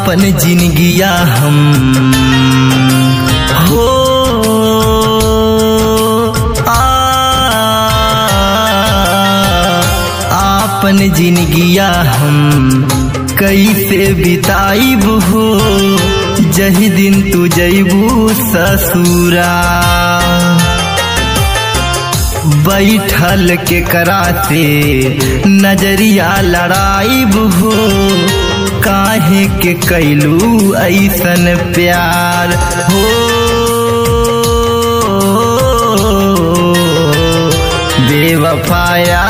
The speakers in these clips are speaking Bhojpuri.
आपन जिनगिया हम हो आ आपन जिनगिया हम कैसे बिताइब हो जही दिन तू जैबू ससुरा बैठल के कराते नजरिया लड़ाइब हो काहे के कैलू ऐसन प्यार हो बेवफाया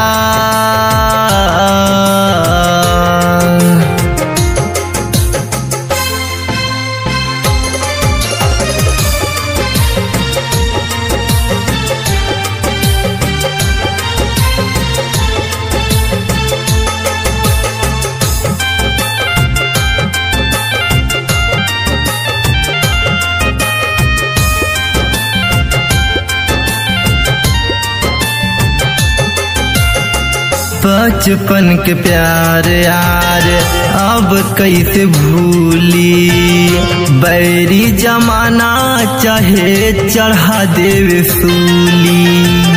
बचपन के प्यार यार अब कैसे भूली बैरी जमाना चाहे चढ़ा देवे सूली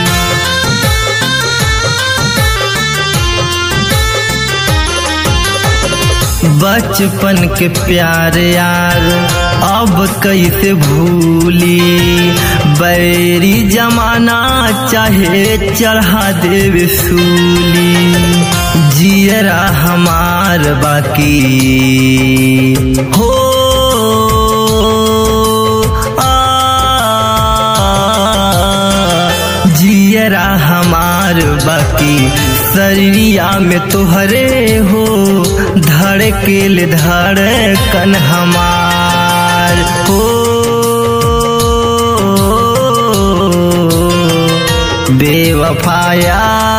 बचपन के प्यार यार अब कैसे भूली बैरी जमाना चाहे चढ़ा देवे सूली जियरा हमार बाकी हो आ, जियरा हमार बाकी शरीरिया में तोहरे हो धड़केल धड़कन हमार हो बेवफाया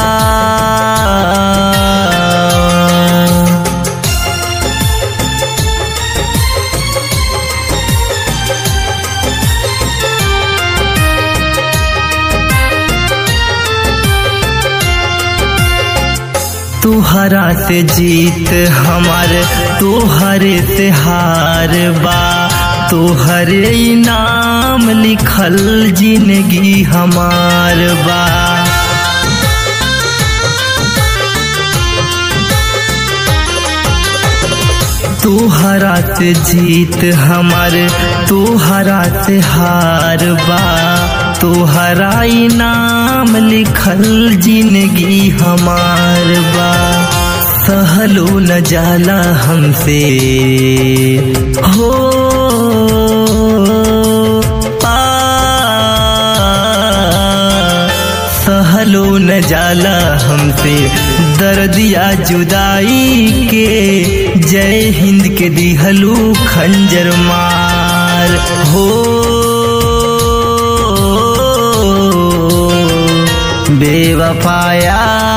तुहरा से जीत हमार तुहरे से हार बा तुहरे नाम लिखल जिंदगी हमार बा तुहरा से जीत हमार तुहरा से हार बा तुहरा नाम लिखल जिंदगी हमार बा सहलो न जाला हमसे हो आ सहलो न जाला हमसे दर्दिया जुदाई के जय हिंद के दिहलू खंजर मार हो बेवफाया